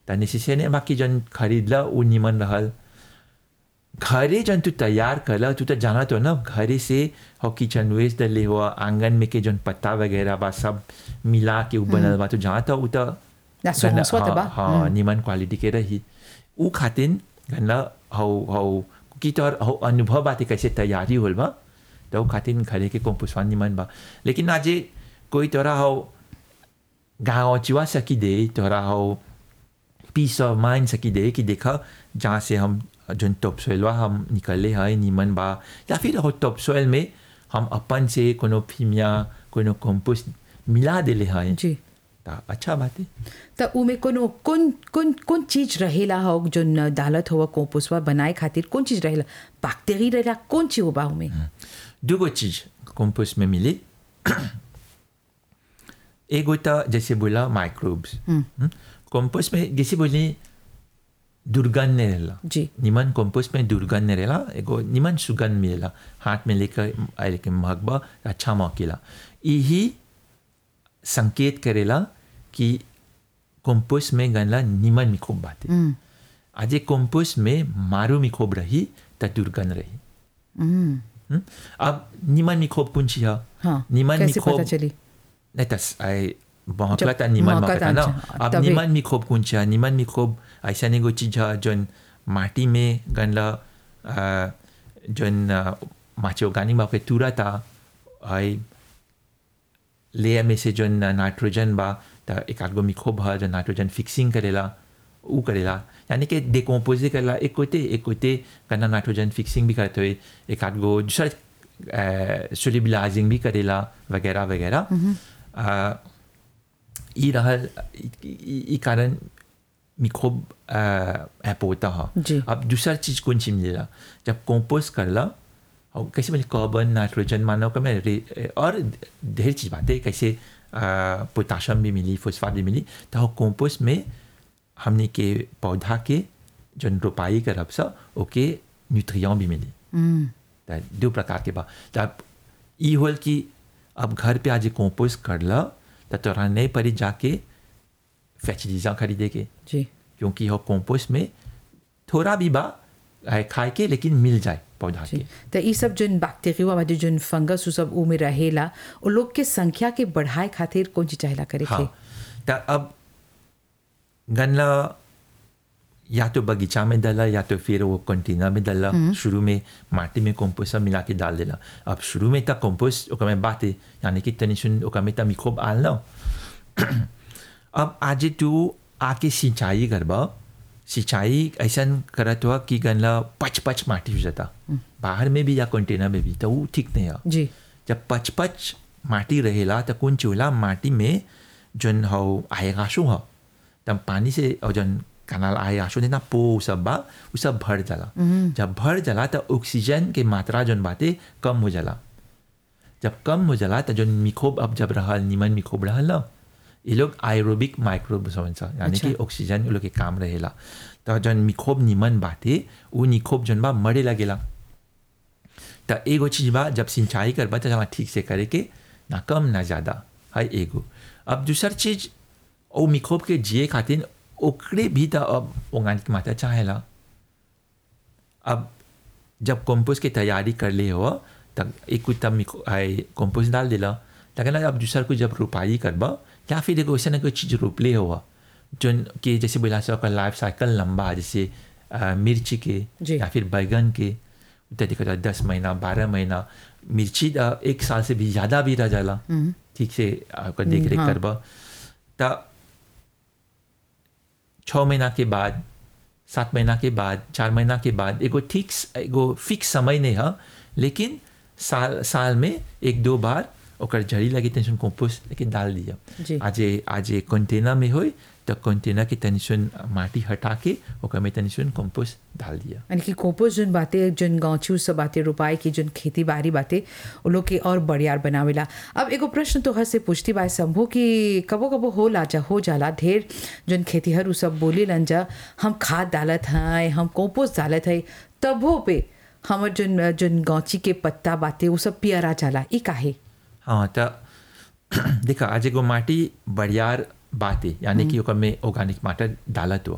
त निश्चय ने बाकी जन खरीदला उ निमन रहल घरे जन तू तैयार करला तू तो जाना तो ना घरे से हो किचन वेस्ट डले हुआ आंगन में के जन पत्ता वगैरह बा सब मिला के उ बनल बा तो जहाँ तो उ तो ना सोहंसवा त बा। हाँ, हाँ निमन क्वालिटी के रही उ खातिन गन्ना हौ हौ कि तोहर हौ अनुभव बाते कैसे तैयारी होल बा तो उ खातिन घरे के कंपोस्टवा निमन बा लेकिन आजे कोई तोरा हौ गाँव चिवा सकी दे तोरा हौ पीस ऑफ माइंड सकी दे कि देखा जहाँ से हम जोन टॉप सोइलवा हम निकले हैं नीमन बा या फिर हो टॉप सोइल में हम अपन से कोनो फीमिया कोनो कंपोस्ट मिला देले हैं जी ता अच्छा बात है त उमे कोनो कौन कौन कौन चीज रहेला हो जो डालत हो कंपोस्टवा बनाए खातिर कौन चीज रहेला बैक्टीरिया रहेला कौन चीज होबा उमे दूगो चीज कंपोस्ट में मिली एगो तो जैसे बोला माइक्रोब्स कंपोस्ट में जैसे बोली दुर्गंध नहीं रहेला जी निमन कंपोस्ट में दुर्गंध नहीं रहेला एगो निमन सुगंध मिलेला हाथ में लेकर आए लेके महकबा अच्छा महकेला यही संकेत करेला कि कंपोस्ट में गनला निमन मिक्रोब बाते आज कंपोस्ट में मारू मिक्रोब रही त दुर्गंध रही हम्म? अब निमन मिक्रोब कौन ची है हाँ निमन कैसे पता मिक्रोब चली नहीं तस आई महकला जब था निमन महकत महकता ना अच्छा, अब तभी- निमन मिक्रोब कौन ची है निमन मिक्रोब ऐसा नहीं कोई चीज है जोन माटी में गनला अ, जोन अ, माचे ऑर्गेनिक बाप के तुरा था आई लेयर में से जोन नाइट्रोजन बा त एक आध गो मिक्रोब है जो नाइट्रोजन फिक्सिंग करेला उ करेला यानी कि डिकम्पोज करेला एक कोते एक कोते करना नाइट्रोजन फिक्सिंग भी करते हुए एक आध गो दूसरा सोलिबिलाइजिंग भी करेला वगैरह वगैरह अ, ई रहल ई- ई ई कारण मिक्रोब ऐप होता जी। है अब दूसरा चीज़ कौन सी मिलेला जब कंपोस्ट करला और कैसे बोले कार्बन नाइट्रोजन मानो का मैं रे- और ढेर चीज़ बातें कैसे पोटाशियम भी मिली फॉस्फाट भी मिली तो कंपोस्ट में हमने के पौधा के जन रोपाई करब सा ओके न्यूट्रिएंट भी मिली त दो प्रकार के बा तब ई होल कि अब घर पे आज कंपोस्ट करला तो तोरा नहीं पड़ी जाके फैचरीजा खरीदे के जी क्योंकि हो कंपोस्ट में थोड़ा भी बा आए खाए के लेकिन मिल जाए पौधा जी के त ई सब जोन बैक्टीरिया वाले जोन फंगस उ सब उमे रहेला उ लोग के संख्या के बढ़ाए खातिर कौन चीज चाहेला करे के हाँ तो अब गन्ना या तो बगीचा में डाला या तो फिर वो कंटेनर में डाला शुरू में माटी में कंपोस्ट सब मिला के डाल देला अब शुरू में तक कंपोस्ट ओकर में बाते यानी कि तनी सुन ओकर में तक मिक्रोब आल ना अब आज तू आके सिंचाई करबा सिंचाई ऐसा करत हुआ कि गन्ना पच पच माटी हो जाता बाहर में भी या कंटेनर में भी तो वो ठीक नहीं है जी जब पच पच माटी रहेला तो कौन चूल्हा माटी में जन हो आएगाशु हो तब पानी से और जन कनाल आएगाशु देना पो उ सब बा उ सब भर जाला जब भर जाला तो ऑक्सीजन के मात्रा जन बाते कम हो जाला जब कम हो जाला तो जन मिक्रोब अब जब रहल निमन मिक्रोब रहल ना ये लोग आयरोबिक माइक्रोब समझ यानी अच्छा। कि ऑक्सीजन उ लोग के काम रहेला तो जन मिक्रोब निमन बाते उ मिक्रोब जन बा मरे लगेला तो एगो चीज बा जब सिंचाई करबा तो जमा ठीक से करे के ना कम ना ज़्यादा है एगो अब दूसर चीज ओ मिक्रोब के जिए खातिर ओकरे भी तो अब ऑर्गेनिक मात्रा चाहेला अब जब कंपोस्ट की तैयारी कर ले हो तब एक कुछ तब मिक्रो आए कंपोस्ट डाल दिला लेकिन अब दूसर को जब रोपाई करबा या फिर एगो ऐसा ना कोई चीज़ रोप ले हुआ जो कि जैसे बोला से ओकर लाइफ साइकिल लंबा है, जैसे अ, मिर्ची के जी। या फिर बैगन के तो देखो तो दस महीना बारह महीना मिर्ची अ, एक साल से भी ज़्यादा भी रह जाला ठीक से आपका देख रेख हाँ। करबा तब छः महीना के बाद सात महीना के बाद चार महीना के बाद एगो ठीक एगो फिक्स समय नहीं है लेकिन साल साल में एक दो बार ओकर जड़ी लगी टेंशन कंपोस्ट लेकिन डाल जी। दिया आज आज कंटेनर में होई तो कंटेनर के टेंशन माटी हटा के ओकर में टेंशन कंपोस्ट डाल दिया यानी कि कंपोस्ट जोन बातें जोन गाँची सब बातें रोपाई की जोन खेती बाड़ी बातें वो लोग के और बढ़ियार बनावेला अब एगो प्रश्न तोहर से पूछती बाय शंभू कि कबो कबो हो ला जा हो जाला ढेर जोन खेतीहर उ सब बोली लन जा हम खाद डालत हैं हम कंपोस्ट डालत है तबो पे हमर जोन जोन गाँची के पत्ता बातें वो सब पियरा जाला ई काहे हाँ तो देखा आज एगो माटी बढ़ियार बात है यानी कि ओकर में ऑर्गेनिक माटर डालत हो